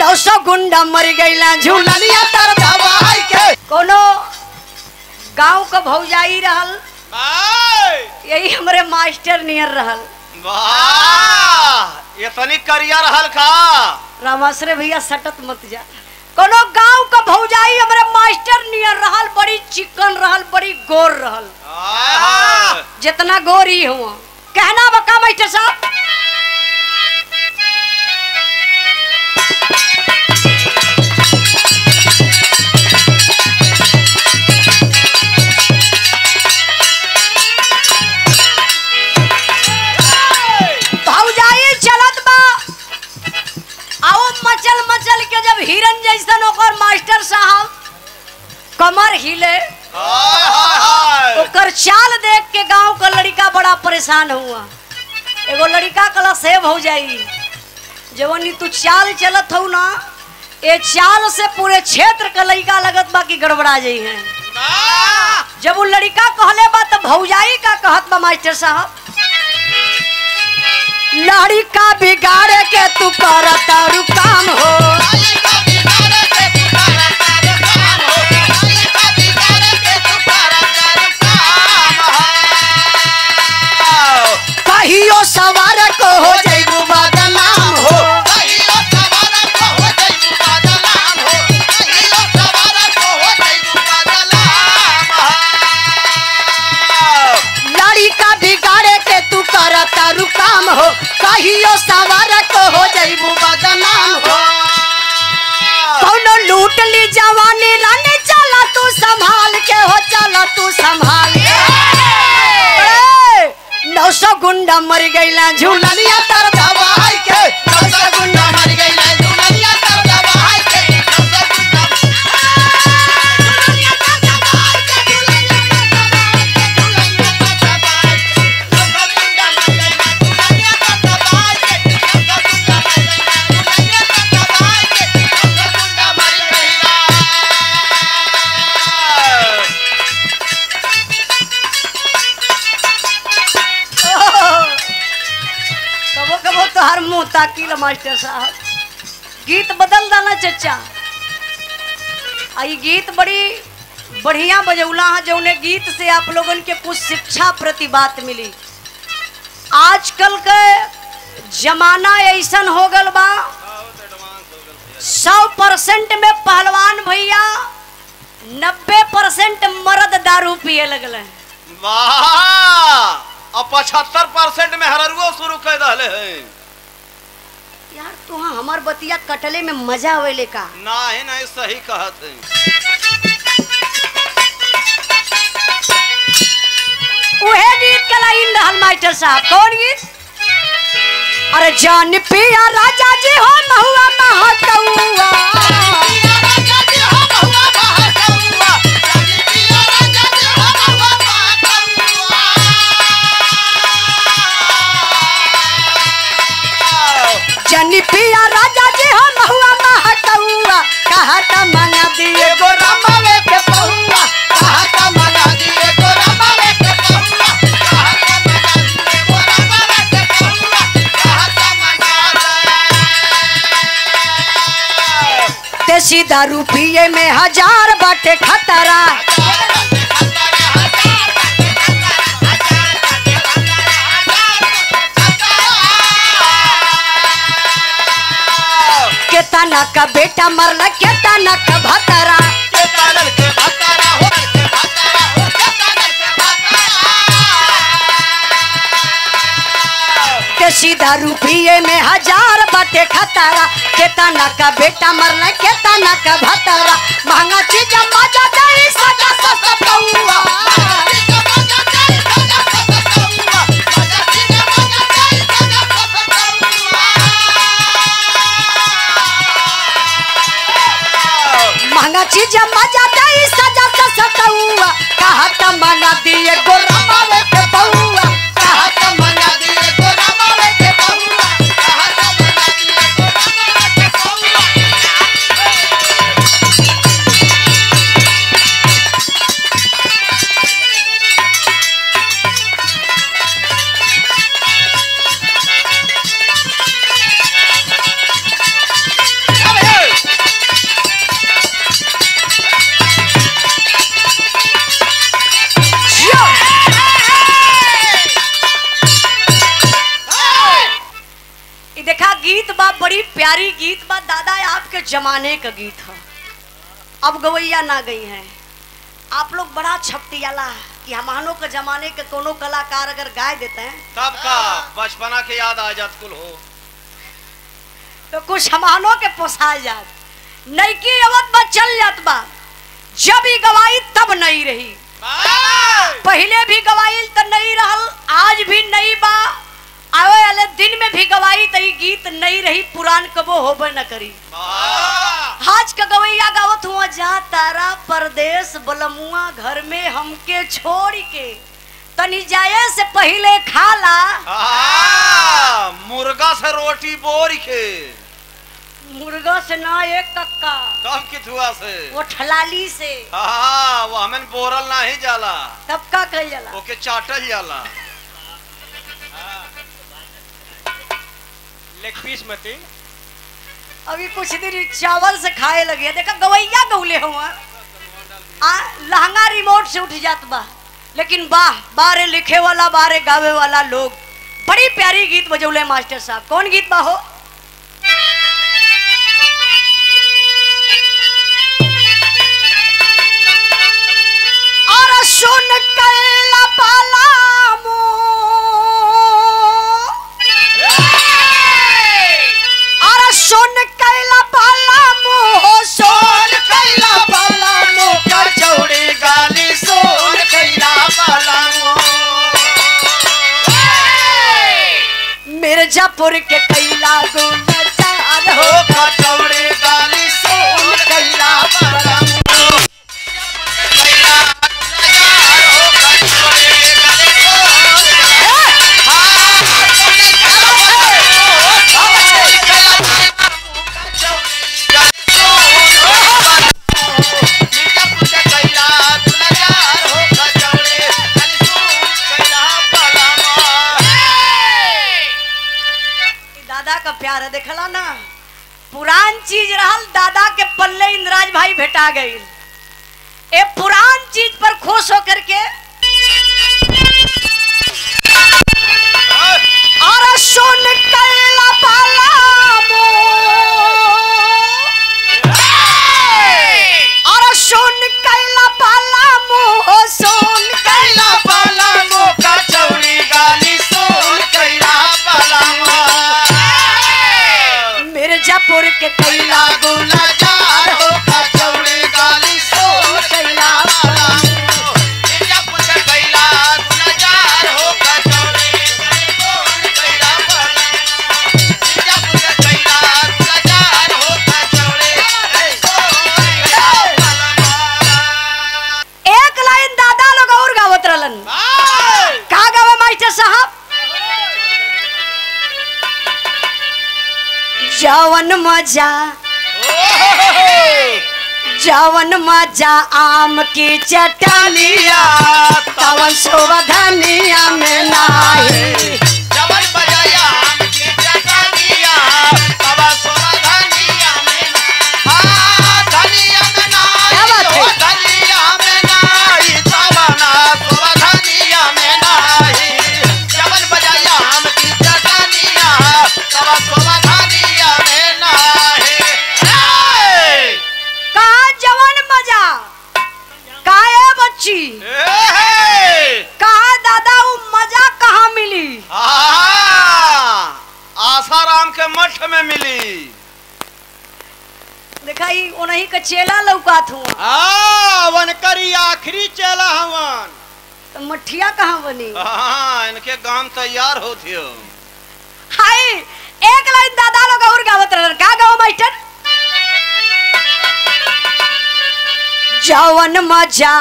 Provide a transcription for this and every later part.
नौ सौ गुंडा मर गईला झूलनिया तर दवाई के कोनो गांव का भौजाई रहल भाई यही हमरे मास्टर नियर रहल वाह इतनी करिया रहल का रामाश्रे भैया सटत मत जा कोनो गांव का भौजाई हमरे मास्टर नियर रहल बड़ी चिकन रहल बड़ी गोर रहल आहा। जितना गोरी हुआ कहना बका मास्टर साहब भौजाई चलत बा आओ मचल मचल के जब हिरन जैसन ओकर मास्टर साहब कमर हिले हाय, हाय, हाय। ओकर चाल देख के गांव का लड़का बड़ा परेशान हुआ एगो लड़का कला सेव हो जाई जवनी तू चाल चलत हो ना ये चाल से पूरे क्षेत्र का लड़का लगत बा कि गड़बड़ा जाई है वाह। जब वो लड़का कहले बा तो भौजाई का कहत बा मास्टर साहब लड़का बिगाड़े के तू करता रु काम हो कहियो सवार को हो जाइबू बदनाम हो लड़का बिगाड़े के तू करता रु काम हो कहियो सवार को हो जाइबू बदनाम हो कौनो लूट ली जवानी रानी चला तू संभाल के हो चला तू संभाल के नौ सौ गुंडा मर गईला झूलनिया तर दवाई के नौ सौ गुंडा मर गईला झूलनिया तर दवाई के कबो कबो तो हर मुंह ताकिल मास्टर साहब गीत बदल दाना चचा आ ई गीत बड़ी बढ़िया बजौला है जौने गीत से आप लोगन के कुछ शिक्षा प्रति बात मिली आजकल के जमाना ऐसन हो गल बा सौ परसेंट में पहलवान भैया नब्बे परसेंट मर्द दारू पिए लगल हैं वाह अब पचहत्तर परसेंट में हररुओ शुरू कर दहले हैं यार तुहा हमार बतिया कटले में मजा आवेले का नहीं नहीं सही कहत है उहे गीत के लाइन रहल मास्टर साहब कौन गीत अरे जान पिया राजा जी हो महुआ महकौआ जनी पिया राजा जी हो महुआ महकौआ कहा त मंगा दिए गो रमवे के पहुआ कहा त मंगा दिए गो रमवे के पहुआ ते सीधा रुपये में हजार बाटे खतरा केतना का बेटा मरला केतना का भतरा के सीधा रुपये में हजार बाटे खतरा केतना का बेटा मरला केतना का भतरा महंगा चीज मजा दे सजा सस्ता पौआ महंगा चीज मजा दे सजा सस्ता पौआ कहा त मंगा दिए गोरा मावे के पौआ कहा त मंगा दिए गोरा मावे के पौआ कहा त मंगा दिए गोरा मावे के पौआ गीत बा दादा आपके जमाने का गीत है अब गवैया ना गई हैं आप लोग बड़ा छपटियाला कि हमानों के जमाने के कोनो कलाकार अगर गाय देते हैं तब का बचपना के याद आ जात कुल हो तो कुछ हमानों के पोसा जात नईकी अवत बा चल जात बा जब ही गवाई तब नहीं रही पहले भी गवाई तो नहीं रहल आज भी नहीं बा आवे वाले दिन में भी गवाई तो ई गीत नहीं रही पुरान कबो होबे न करी आज का गवैया गावत हुआ जा तारा परदेश बलमुआ घर में हमके छोड़ के तनी जाए से पहले खाला आ, मुर्गा से रोटी बोर के मुर्गा से ना एक कक्का तब किथुआ से वो ठलाली से हाँ वो हमें बोरल नहीं जाला तब का कह जाला ओके चाटल जाला लेग पीस मती अभी कुछ दिन चावल से खाए लगे देखा गवैया गौले हुआ आ लहंगा रिमोट से उठ जात बा लेकिन वाह बारे लिखे वाला बारे गावे वाला लोग बड़ी प्यारी गीत बजौले मास्टर साहब कौन गीत बा हो और सुन कैला पाला और सुन कैला पाला मोह सोन कैला पाला मोह कचौड़ी गाली सोन कैला मिर्जापुर के कैला गुलजार हो हो कचौड़ी गाली सोन कैला दादा का प्यार है देखला ना पुरान चीज रहल दादा के पल्ले इंद्राज भाई भेटा गई ए पुरान चीज पर खुश होकर के और सुन कैला पाला और सुन कैला पाला मोह सुन कैला मिर्जापुर के कैला गुलजार हो कैला एक लाइन दादा लोग और गावत रहलन का गावे मास्टर साहब जवन मजा जवन मजा आम की चटनिया तवन शोभधनिया में नाही जबन बजाया आम की चटनिया बाबा सोना धनिया में हाँ धनिया में क्या बात नाही है? हो धनिया में नाही तबना सोना धनिया में नाही जबन बजाया आम की चटनिया बाबा सोना धनिया में नाही हे! कहा जवन मजा काहे बच्ची ए हे! कहा दादा वो मजा कहाँ मिली हाँ, आसाराम के मठ में मिली देखा ही उन्हीं का चेला लौकात हुआ आ वनकरी आखिरी चला हवन तो मठिया कहाँ बनी हाँ इनके गांव तैयार होती हो हाय एक लाइन दादा लोग और गावत रहलन का गाओ मास्टर जवन मजा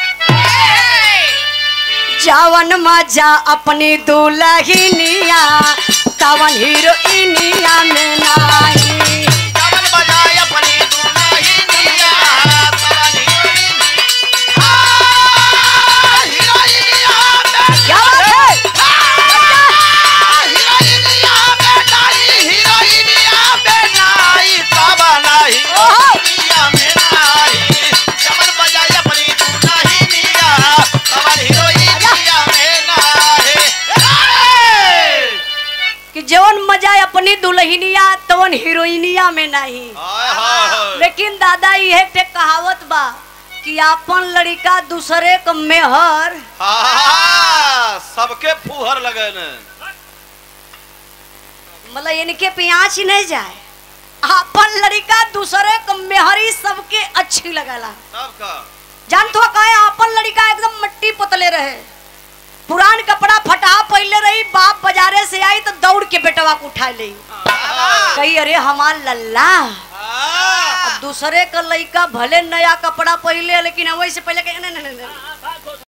जवन मजा अपनी दुल्हनिया तवन हीरोइनिया में नाही जबन बजाय अपनी दुल्हनिया तवन हीरोइन हाँ, हीरोइनिया में क्या बात है हाँ, हीरोइनिया में नाई, हीरोइनिया में नाई, तबला हीरोइनिया में नाई। जबन बजाय अपनी दुल्हनिया तवन हीरोइनिया में नाई। हे! कि जवन मजा अपन अपनी दुल्हनिया तवन हीरोइनिया में नहीं हाय हाय हाय लेकिन दादा यह ते कहावत बा कि अपन लड़का दूसरे क मेहर हाँ, सबके फूहर लगे ने मतलब इनके पियाच ही नहीं जाए अपन लड़का दूसरे क मेहरी सबके अच्छी लगला सबका जान तो कहे अपन लड़का एकदम मट्टी पुतले रहे पुरान कपड़ा फटा पहले रही बाप बाजारे से आई तो दौड़ के बेटवा को उठा ली कही अरे हमार लल्ला हाँ, अब दूसरे का लड़का भले नया कपड़ा पहले लेकिन वही से पहले कहे, "नहीं, नहीं, नहीं, नहीं,